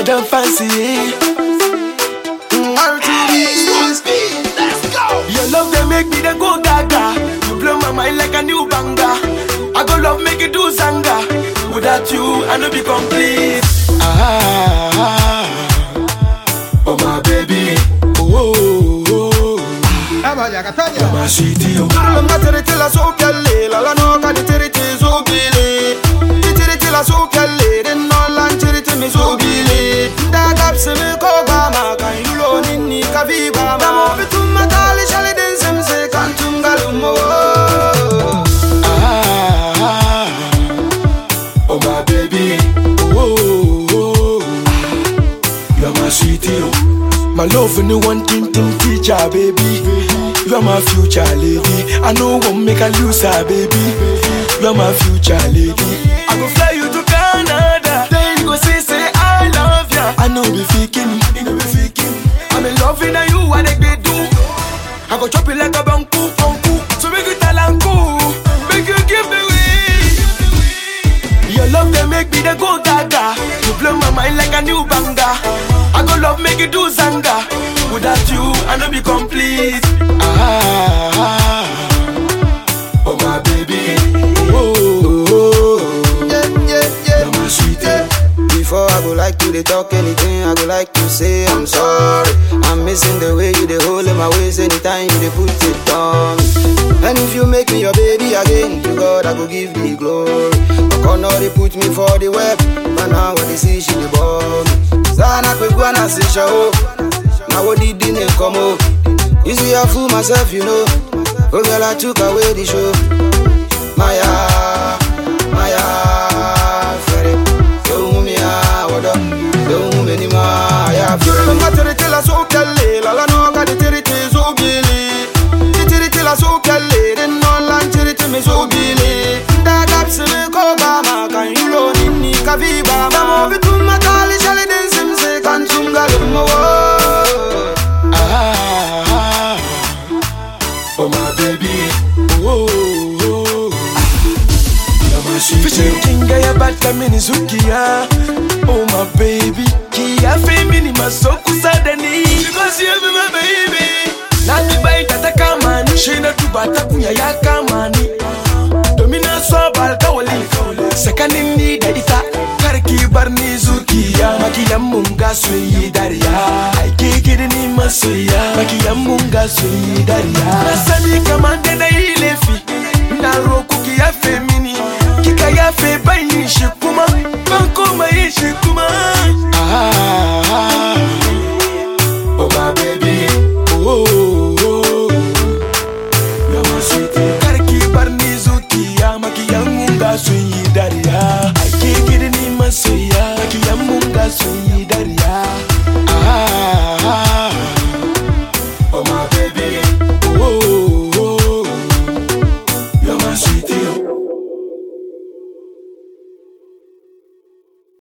Madam Fancy. Mm, R2B. Your love they make me they go gaga. You blow my mind like a new banger. I go love make you do zanga. Without you, I no be complete. Ah, oh my baby, oh, oh, oh. my sweetie, oh. Turulunga tiriti la so kelle la la no ka di tiriti so gile Di tiriti la so kelle din no lan tiriti mi so gile Da gapsi mi ko gama kan yulo ninni ka vi gama Da mo bitum matali shali din simse kan tum galumo Ah, oh my baby, oh, oh, oh. you're my sweetie, oh. My love and the one thing thing teacher, baby. You're my future lady. I know won't make a loser, baby. You're my future lady. I go fly you to Canada. Then you go say say I love ya. I know be faking, you know be faking. I'm in love with you, what they do. I go chop it like a banku, banku. So make you talanku, make you give me way. Your love they make me they go gaga. You blow my mind like a new banger. I go love make you do zanga. Without you, I no be complete. Ah, oh my baby, oh, oh, oh. Yeah, yeah, yeah you're my sweetie. Before I go like to they talk anything, I go like to say I'm sorry. I'm missing the way you they hold in my waist anytime you they put it on. And if you make me your baby again, to God I go give the glory. Okono they put me for the web, but now when they see she the bomb. Sana kwe na see show. Now what did the name come up? You see I fool myself, you know. Oh girl, I took away the show. Maya, Maya, Ferry. Don't move me ah, what up? Don't move me anymore. Yeah, Ferry. Lunga tiriti la so kelle, la la no ka di tiriti so gili. Di tiriti la so kelle, din no lan tiriti mi so gili. Da gapsi mi ko gama kan yulo ninni ka vi gama. Da mo bitum matali shali din simse kan tunga lumo. Ah, oh my baby, oh, oh, oh. you're my sweetie. Kinga ya bata mini zukia, oh my baby. Kia femini masoku sadani, because you be my baby. Nani bai tata kamani, shina tubata kunya ya kamani. Domina swabal kawali, sakanin ni da ita. Karki bar ni zukiya, makiyan mun ga soyi dariya. Aike gidi ni masoya, makiyan mun ga soyi dariya. Na sani kamar da na yi laifi, na roku ki yafe mini, kika yafe ban yin shi